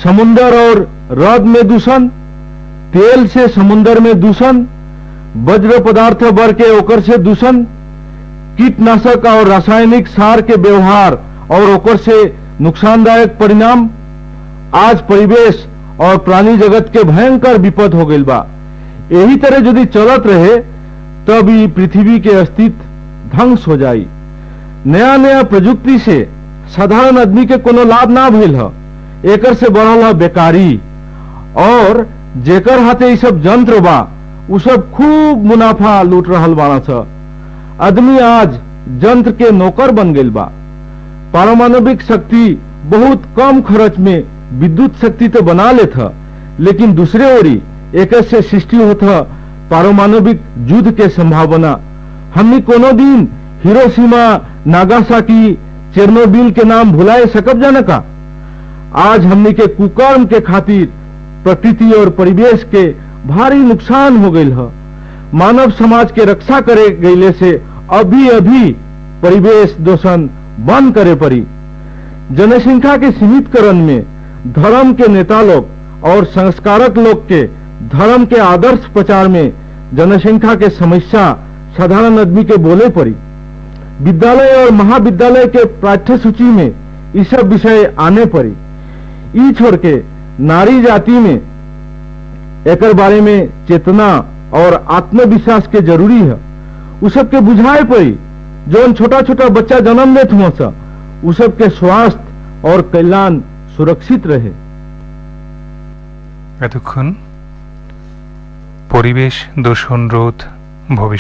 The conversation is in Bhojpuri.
समुंदर और रद में दूषण तेल से समुंदर में दूषण वज्र पदार्थ बढ़ के ओकर से दूषण कीटनाशक और रासायनिक सार के व्यवहार और ओकर से नुकसानदायक परिणाम आज परिवेश और प्राणी जगत के भयंकर विपद हो गई बा यही तरह यदि चलत रहे तब ई पृथ्वी के अस्तित्व ध्वंस हो जाई नया नया प्रजुक्ति से साधारण आदमी के कोनो लाभ ना भइल ह एकर से बढ़ल ह बेकारी और जेकर हाथे ई सब यंत्र बा उ सब खूब मुनाफा लूट रहल बाड़ा छ आदमी आज यंत्र के नौकर बन गेल बा पारमाणविक शक्ति बहुत कम खर्च में विद्युत शक्ति तो बना लेत ह लेकिन दूसरे ओरी एक से सृष्टि होत ह पारमाणविक युद्ध के संभावना हमनी कोनो दिन हिरोशिमा नागासाकी चेरनोबिल के नाम भुलाए सकब जान का आज हमनी के कुकर्म के खातिर प्रकृति और परिवेश के भारी नुकसान हो गई है मानव समाज के रक्षा करे गईले से अभी अभी परिवेश दोषण बंद करे पड़ी जनसंख्या के सीमितकरण में धर्म के नेता लोग और संस्कारक लोग के धर्म के आदर्श प्रचार में जनसंख्या के समस्या साधारण आदमी के बोले पड़ी विद्यालय और महाविद्यालय के पाठ्य सूची में ये सब विषय आने पड़ी ई छोड़ के नारी जाति में एकर बारे में चेतना और आत्मविश्वास के जरूरी है उ सबके बुझाए पड़ी जौन छोटा छोटा बच्चा जन्म लेत हुआ सा उ सबके स्वास्थ्य और कल्याण सुरक्षित रहे এতক্ষণ পরিবেশ দূষণ রোধ ভবিষ্যৎ